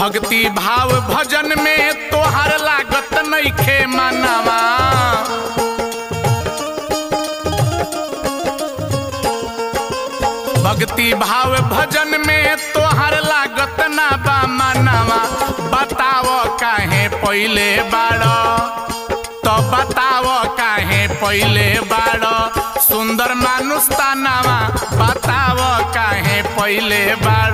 भक्ति भाव भजन में तोहर लागत नइखे मनवा भक्ति भाव भजन में तोहर लागत ना बा मनवा बताव काहे पहिले बाड़ तो बताव काहे पहिले बाड़ सुंदर मानुष तानावा बताव काहे पहिले बाड़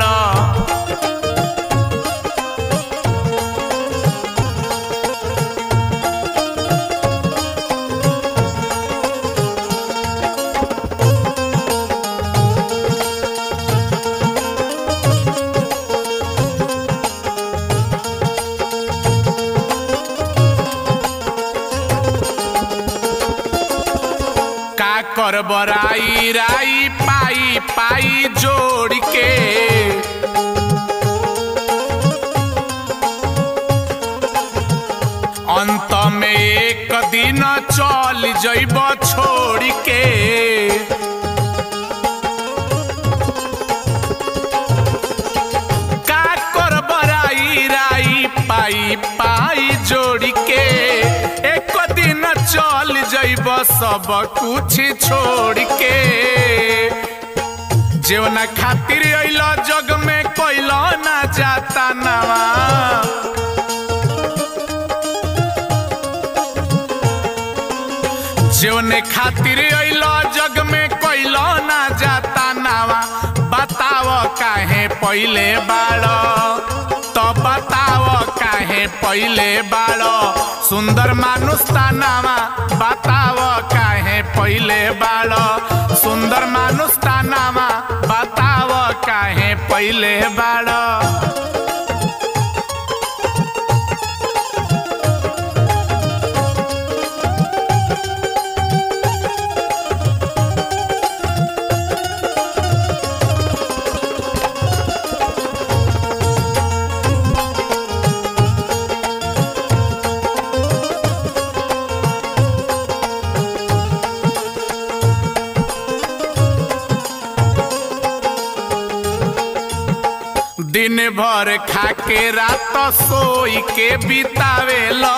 का कर बराई राई पाई पाई जोड़ के अंत में एक दिन चल जइब छोड़ के का कर बराई राई पाई पाई जोड़ के एक दिन चल जइब सब कुछ छोड़ के जेवना खातिर अइल जग में कोइल ना जाता नवा जेवने खातिर अइल जग में कोइल ना जाता नवा बताव काहे पहिले बाड़ तो बताव काहे पहिले बाड़ सुंदर मानुष तानावा बताव काहे पहिले बाड़ सुंदर मानुष तानावा बताव काहे पहिले बाड़ दिन भर खाके रात सोई के बितावेला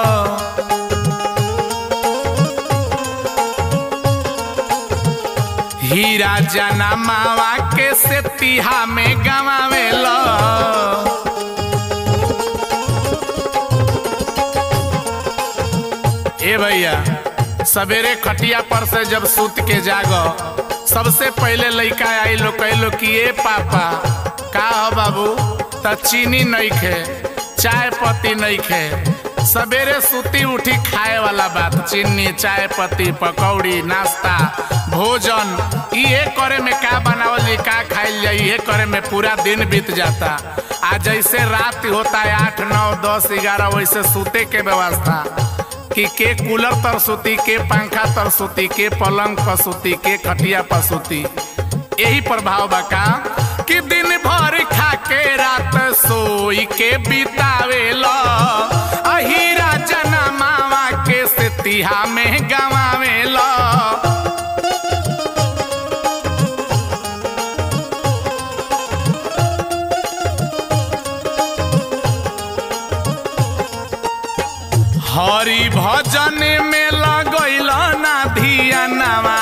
हीरा जना मावा के से तिहा में गवावेला ए भैया सवेरे खटिया पर से जब सूत के जागो सबसे पहले लइका आई लो कहलो कि ए पापा का हो बाबू त चीनी नहीं खे चाय पत्ती नहीं खे सवेरे सुती उठी खाए वाला बात चीनी चाय पत्ती पकौड़ी नाश्ता भोजन ये करे में का बनावल जाई का खाइल जाई ये करे में पूरा दिन बीत जाता आ जैसे रात होता है आठ नौ दस ग्यारह वैसे सूते के व्यवस्था कि के कूलर तर सूती के पंखा तर सूती के पलंग पर सूती के खटिया पर सूती यही प्रभाव बा का कि दिन भर खा के रात सोई के बितावेला अहीरा जना मावा के से तिहा में गवावेला हरि भजन में लगैल ना धियानवा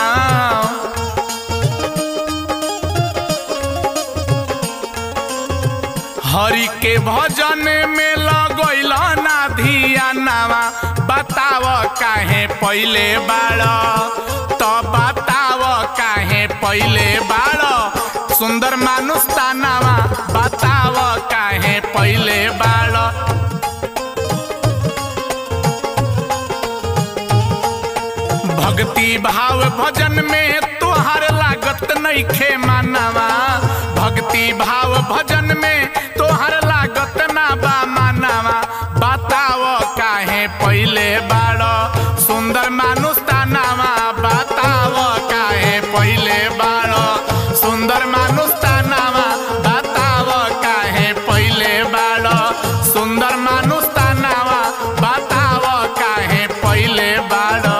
हरि के भजन में लगैल ना धियानवा बताव काहे पहिले बाड़ तो बताव काहे पहिले बाड़ सुंदर मानुष तानावा बताव काहे पहिले बाड़ भक्ति भाव भजन में तोहर लागत नइखे मानवा भक्ति भाव भजन में तोहर लागत ना बा मानवा बताव काहे पहिले बाड़ सुंदर मानुष तानावा बताव काहे पहिले बाड़ सुंदर मानुष तानावा बताव काहे पहिले बाड़ सुंदर मानुष तानावा बताव काहे पहिले बाड़